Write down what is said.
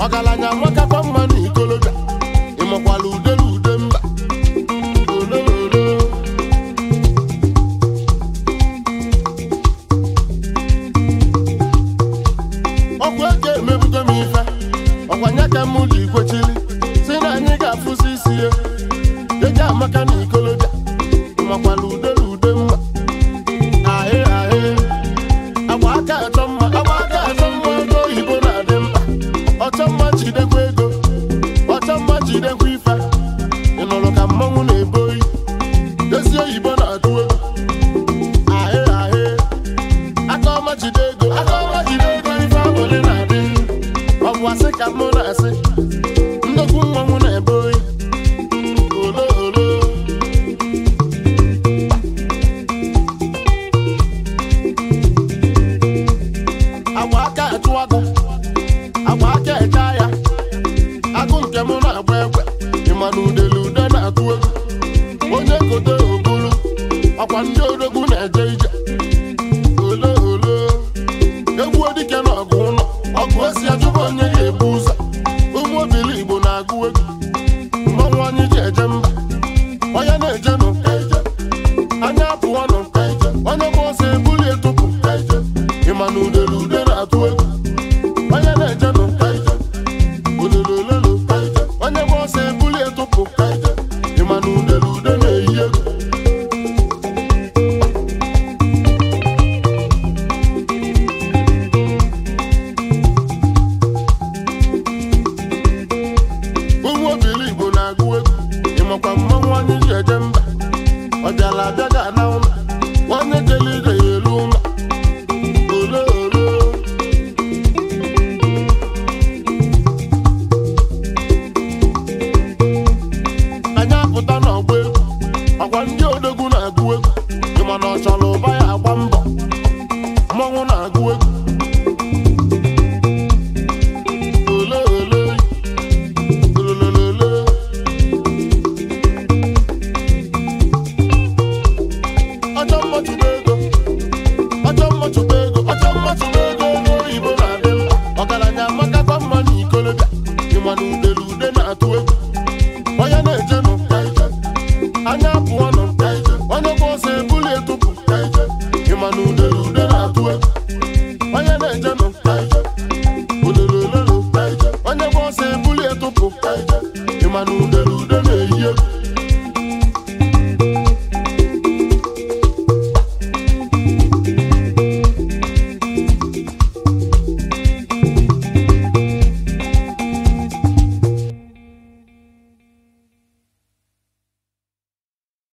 ọgaranya nwakakwa mma na ikolobịa ịmakwala udele ude mba olololo ọgwụ eke emebugo m ife ọkwanye ka m ji kwechiri si na anyị ga-afụsi isi ya eji amaka na ikolobịa ịmakwala udele ude mba ahị ahị agba aka achọ mma agba aka achọ mma ego oyibo na-adị mkpa ọchọ mma jidekwa ego ọchọ mma jidekwa ife ị nụrụ ka mmọnwụ na-ebo oyi ezi oyibo na-atụ ego ahị ahị aka ọma jide ego aka ọma jide ego ife abụlị na-adị ọ bụ asị ka mụ na-asị nnukwu mmọnwụ na-ebe oyi olo olo agba aka achụ agụ agba aka eche ya agụ nke m na-agba egbe ịma na udele ude na-atụ egwu onye kote obulu ọkwa ndị odogwu na-eje ije ole ole egwu dike na ọgụ ụlọ ọgụ esi achụba onye ga-ebu ụzọ ụmụ obili igbo na-agụ egwu mmanwụ anyị ji eje mba onye na-eje nụ anya apụọ nụ onye bụ ọsọ ebuli etụpụ ịma na udele ude na-atụ egwu onye na-eje nụ ololololo onye bụ ọsọ ebuli etụpụ ịma na udele ude na-eyi egwu ụmụ obili igbo na-agụ egwu ịmakwa mmanwụ anyị ji eje mba ọ bịala abịa ga na ụlọ onye jele ije ya elu ụlọ ole ole anyị apụta n'ọgba egwu ọkwa ndị odogwu na-agụ egwu ịma na ọ chọrọ ụba ya agba mbọ mmọnwụ na-agụ egwu ole ole ololololo ọjọ mmachụba ego ọjọ mmachụba ego ọjọ mmachụba ego ego oyibo na-adị mkpa ọgaranya amakakwa mma na ikolobịa ịma na udele ude na-atụ egwu onye na-eje nụ anya apụọ nụ onye bụ ọsọ ebuli etụpụ ịma na udele ude na-atụ egwu onye na-eje nụ ololololo onye bụ ọsọ ebuli etụpụ ịma na udele ude na-eyi egwu